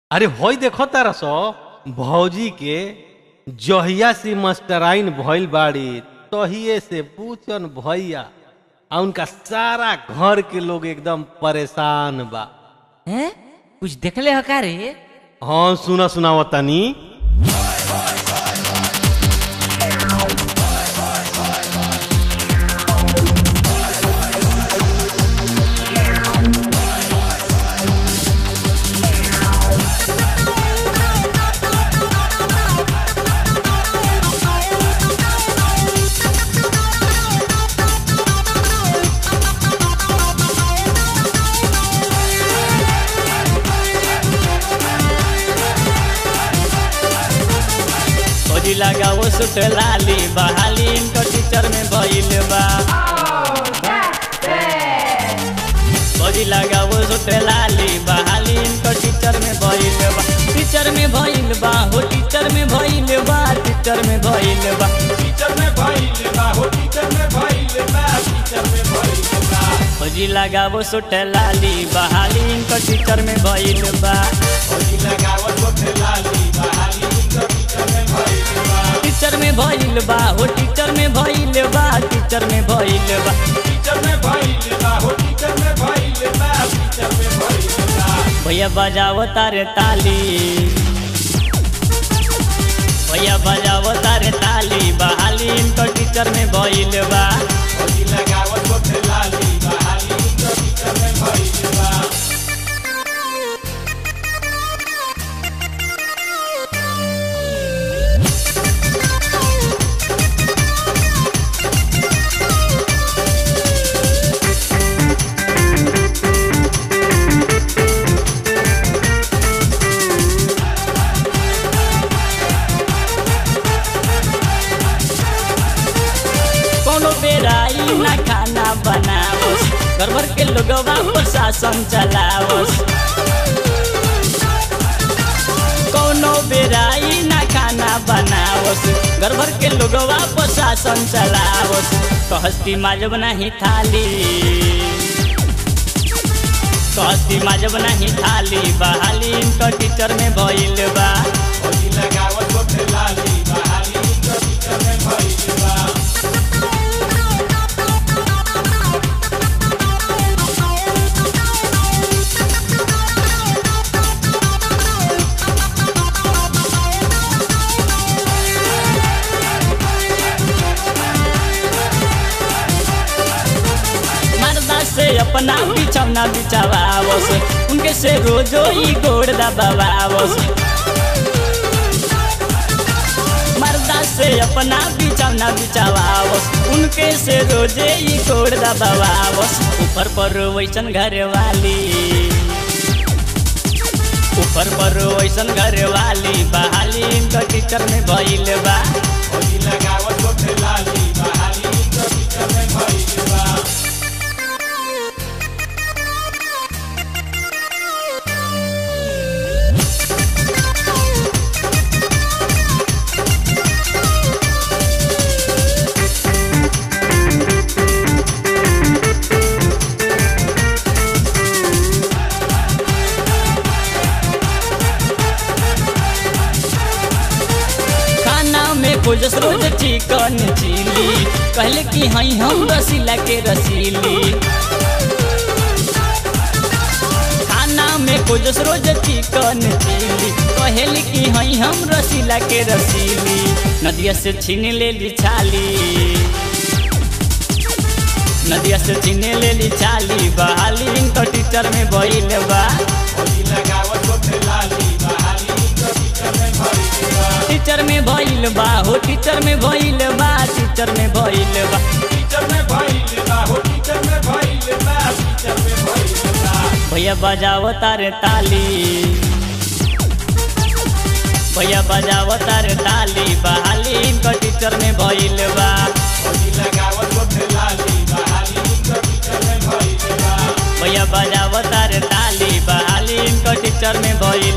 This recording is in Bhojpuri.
अरे होई देखो तारा सो भौजी के जहिया से मास्टराइन भइल बाड़ी तहिए से पूछन भैया आ उनका सारा घर के लोग एकदम परेशान बा हैं कुछ देखले हो का रे हाँ सुना सुनाव तनी खोजी लगाओ सुट लाली बहाली इनको टीचर में भइल बा खोजी लगाओ सुट लाली बहाली इनको टीचर में भइल बा टीचर में भइल बा हो टीचर में भइल बा टीचर में भइल बा टीचर में भइल बा हो टीचर में भइल बा टीचर में भइल बा खोजी लगाओ सुट लाली बहाली इनको टीचर में भइल बा होली लगावत होठे लाली बहाली इनका टीचर में भइल बा टीचर में भइल बा हो टीचर में भइल बा टीचर में भइल बा टीचर में भइल बा हो टीचर में भइल बा टीचर में भइल बा भैया बजाओ तारे ताली भैया बजाओ तारे ताली बहाली इनको टीचर में भइल बा होली लगावत होठे लाली बहाली इनका टीचर में भइल बा कोनो बेराई ना खाना बनावस घर भर के लोगवा प्रशासन चलावस कोनो बेराई ना खाना बनावस घर भर के लोगवा प्रशासन चलावस कहस्ती माजब नहीं थाली कहस्ती माजब नहीं थाली बहाली इनका टीचर में भइल बा होली लगावत होठे लाली बहाली इनका टीचर में भइल बा मर्दा से अपना बिछौना बिछावावस उनके से रोजो ही गोड़ दबावावस मर्दा से अपना बिछौना बिछावावस उनके से रोजे ही गोड़ दबावावस ऊपर पर वैसन घर वाली ऊपर पर वैसन घर वाली बहाली इनका टीचर में भइल बा होली लगावत होठे लाली बहाली इनका टीचर में भइल बा खाना में खोजस रोज चिकन चिली कहले कि हई हम रसीला के रसीली खाना में खोजस रोज चिकन चिली कहले कि हई हम रसीला के रसीली नदिया से छीन ले ली छाली नदिया से छीन ले ली छाली बहाली इनका टीचर में भइल बा होली लगावत होठे लाली बहाली इनका टीचर में भइल बा टीचर में भइल बा हो टीचर में भइल बा टीचर में भइल बा टीचर में भइल बा हो टीचर में भइल बा टीचर में भइल बा भैया बजाओ तारे ताली भैया बजाओ तारे ताली बहाली इनका टीचर में भइल बा होली लगावत होठे लाली बहाली इनका टीचर में भइल बा भैया बजाओ तारे ताली बहाली इनका टीचर में भइल